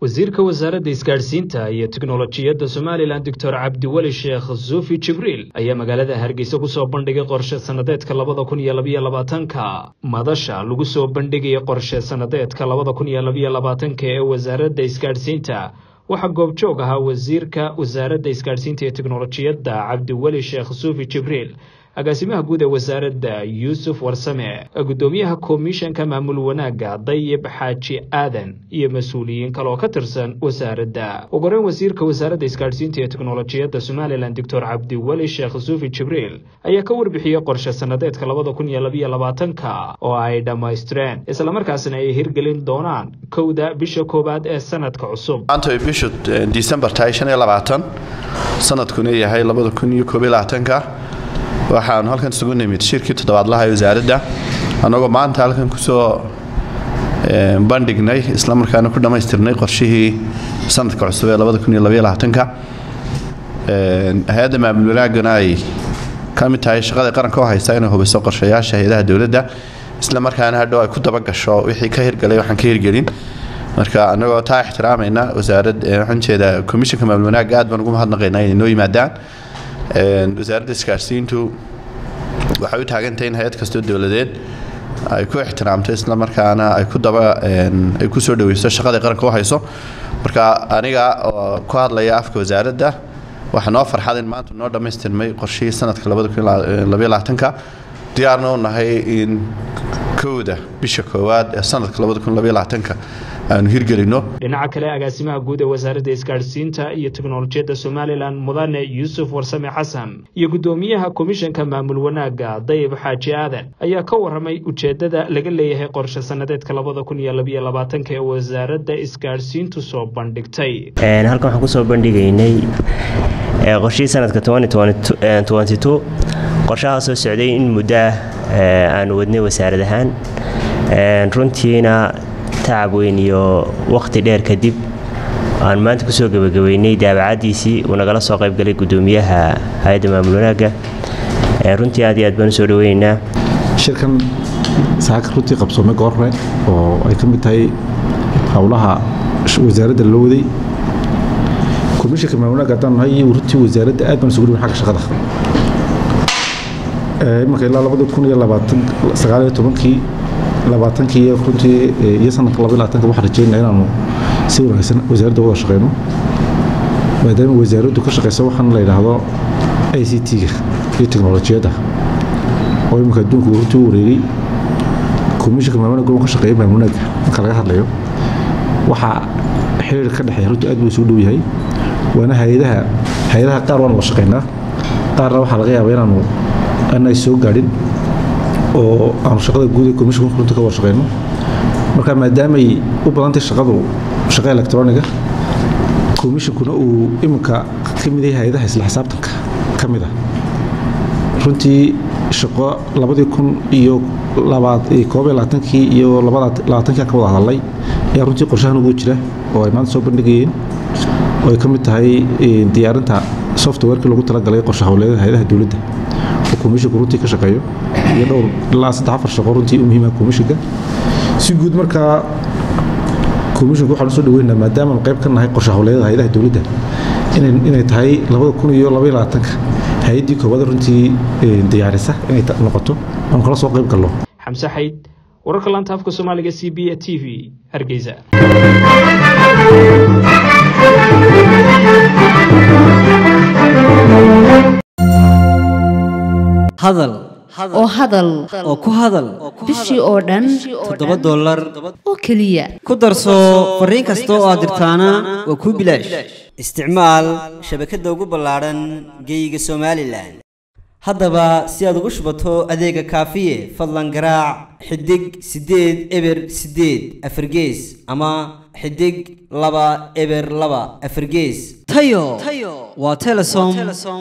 wasiirka wasaaradda isgaadhsiinta iyo teknolojiyadda somalilan doctor cabdiweli sheekh suufi jibriil ayaa magaalada hargeysa ku soo bandhigay qorshe sannadeedka labada kun iyo labiyo labaatanka madasha lagu soo bandhigaya qorshe sannadeedka labada kun iyo labiyo labaatanka ee wasaaradda isgaadhsiinta waxaa goobjoog ahaa wasiirka wasaaradda isgaadhsiinta iyo teknolojiyadda cabdiweli sheekh suufi jibriil agaasimaha guud ee wasaaradda yuusuf warsame guddoomiyaha komishanka maamul wanaagga dayib xaaji aadan iyo mas-uuliyiin kale oo ka tirsan wasaaradda ugu horeyn wasiirka wasaaradda isgaadhsiinta iyo teknolojiyadda somalilan doctor cabdiweli sheekh suufi jibriil ayaa ka warbixiyey qorshe sannadeedka labada kun iyo labiyo labaatanka oo ay dhammaystireen islamarkaasna ay hirgelin doonaan kowda bisha koowaad ee sanadka cusub maanta ay bishu disembar tahay shan iyo labaatan sanadkuna yahay labada kun iyo koob iyo labaatanka waxaanu halkan isugu nimid shirkii toddobaadlaha ee wasaaradda annagoo maanta halkan kusoo bandhignay islamarkaana ku dhammaystirnay qorshihii sanadka cusub ee labada kun iyo labaiyo labaatanka hay-adda maamul wanaagana ay ka mid tahay shaqada qaranka oo haysta inay hubiso qorshayaasha hay-adaha dowladda islamarkaana hadhow ay ku dabagasho wixii ka hirgalay waxaan ka hirgelin marka annagoo taa ixtiraamayna wasaarad waxaan jeedaa komishanka maamul wanaagga aad baan ugu mahadnaqaynaa inay noo yimaadaan wasaaradda isgaarsiintu waxay u taagantahay in hay-ad kastoo dowladeed ay ku ixtiraamto islamarkaana ay ku daba ay ku soo dhaweyso shaqada qaranka u hayso marka aniga oo ku hadlaya afka wasaaradda waxaa noo farxad in maanta noo dhammaystirmay qorshihii sanadka labada kun labayo labaatanka diyaarna u nahay in kowda bisha koowaad ee sanadka labada kun labayo labaatanka aanu hirgelino dhinaca kale agaasimaha guud ee wasaaradda isgaadhsiinta iyo teknolojiyadda somalilan mudane yuusuf warsame xasan iyo guddoomiyaha komishanka maamul wanaagga dayib xaaji aadan ayaa ka waramay ujeeddada laga leeyahay qorshe sannadeedka labada kun iyo labiyo labaatanka ee wasaaradda isgaadhsiintu soo bandhigtay halkan waxaan kusoo bandhigaynay qorshihii sanadka qorshahaa soo socday in muddo ah aanu wadnay wasaarad ahaan runtiina tacab weyn iyo wakhti dheer kadib aan maanta kusoo gebagabeynay daabacadiisii uu nagala soo qaybgalay guddoomiyaha hay-adda maamul wanaagga runtii aad iyo aad baan usoo dhaweynaynaa shirkan saaka runtii qabsoomay goorre oo ay ka mid tahay howlaha wasaaradda loo waday komishanka maamul wanaagga haddaan nahay iyo runtii wasaaradda aad baan isugu dhawin xagga shaqada imanka ilaa labada kun iyo labaatan sagaal iyo tobankii labaatankii runtii iyo sanadka laba labaatanka waxaan rajeynaya inaanu si wanaagsan wasaaradda wada shaqeyno maadaama wasaaraddu ka shaqeysa waxaan la yidhaahdo i c t-ga iyo teknolojiyadda oo iminka adduunku runtii u wareegay komishanka maamulnaga uu ka shaqeeya maamulnaga marka laga hadlayo waxaa xiriir ka dhexeeya runtii aad buu isugu dhow yahay waana hay-adaha hay-adaha qaar waan wada shaqeynaa qaarna waxaa laga yaabaa inaanu aanay soo gaadhin oo aanu shaqada guud ee komishanka runta ka wada shaqeyno marka maadaamay u badantay shaqadu shaqa electroniga komishankuna uu iminka ka mid yahay hay-adaha isla xisaabtanka ka mid ah runtii shaqo labadii kun iyo koob iyo labaatankii iyo labaatankii ka wada hadalay ayaa runtii qorshahan ugu jira oo ay maanta soo bandhigayeen oo ay ka mid tahay diyaarinta softwareki lagu talagalay qorshe howleeda hay-adaha dowladda oo komishanku runtii ka shaqeeyo iyo dhowr ilaa saddex afar shaqo runtii u muhiima komishanka si guud markaa komishanku waxaan usoo dhaweynaa maadaamaanu qayb ka nahay qorshe howleedada hay-adaha dowladda inay tahay labada kun iyo labaiyo labaatanka hay-addii koowaad runtii diyaarisa inay noqoto aanu kala soo qayb galno xamse xayd wararka laanta afka soomaaliga c b a t v hargeysa hadal oo hadal oo ku hadal bishii oo dhan toddoba dollar oo keliya ku darso fariin kasta oo aad dirtaana waa kuu bilaash isticmaal shabakadda ugu ballaadhan geeyiga somalilan haddaba si aad ugu shubato adeega kaafiye fadlan garaac xidig siddeed eber siddeed afargees ama xidig laba eber laba afargees tayo waa telesom